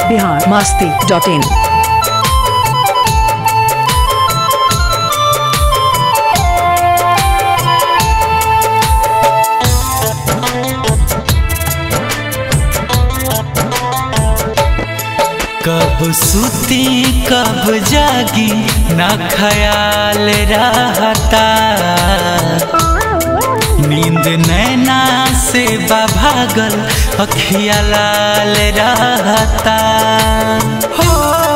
Bihar Masti dot in कब सुती कब जागी ना ख्याल रहता नींद नैना से भागल अखिया लाल रहता हो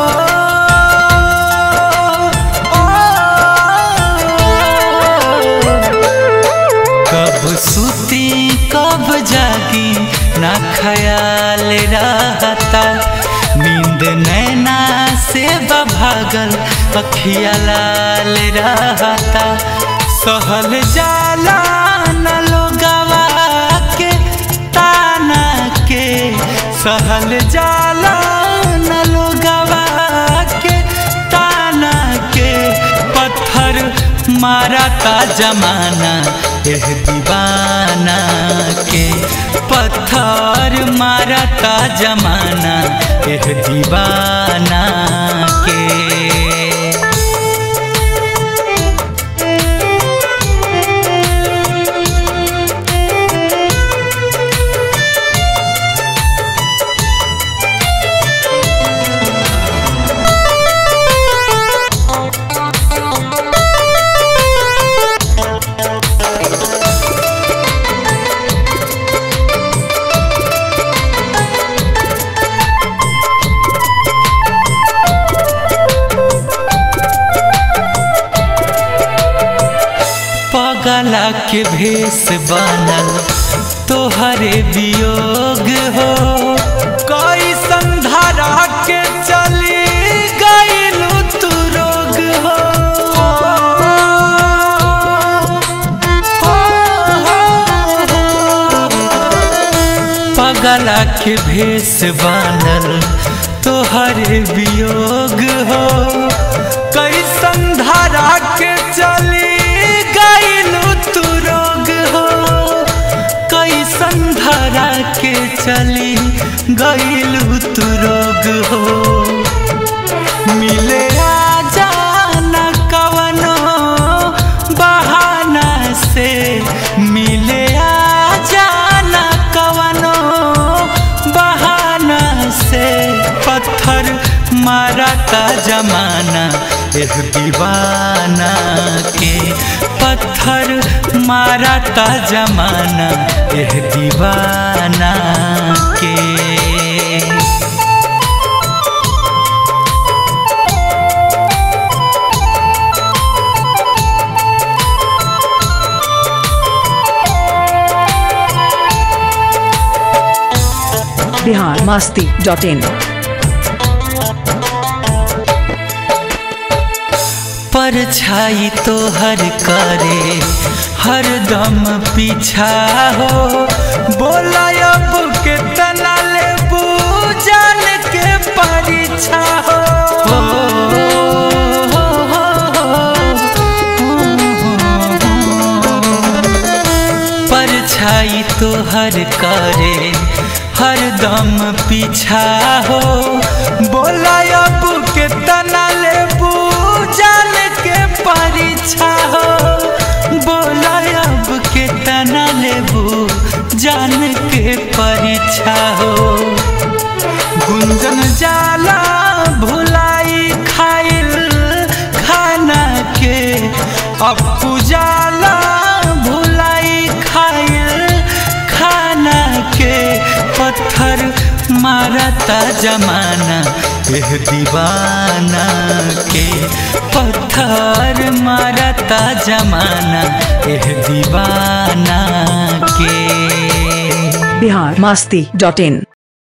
कब सुती कब जागी ना ख्याल रहता नींद नैना से भागल अखिया लाल रहता सहल जाला न लोगवा के ताना के सहल जाला न लोगवा के ताना के पत्थर मारता जमाना एह दीवाना के पत्थर मारता जमाना एह दीवाना के पगला के भेष बनल तोहरे वियोग हो कोई संधारा के चली गईलू तू रोग हो पगला के भेष बनल तोहरे वियोग हो कई संधारा के चली गईलू तू रोग हो कई संधारा के चली गईलू तू रोग हो मिले आजा न कवनो बहाना से मिले आजा न कवनो बहाना से पत्थर मारता जमाना एह दीवाना के पत्थर मारता जमाना एह दीवाना के बिहार मास्ती डॉट इन परछाई तो हर करे हर दम पीछा हो बोला अब के तना ले जान के परीक्षा हो परछाई तो हर करे हर दम पीछा हो बोला अब के तना ले जान के परीक्षा हो बोला अब के तना लेबू जान के परीक्षा हो गुंजन जाला भुलाई खाइल खाना के अपू जाला भुलाई खाइल खाना के पत्थर मारता जमाना एह दीवाना के पत्थर मारता जमाना एह दीवाना के बिहार मास्ती डॉट इन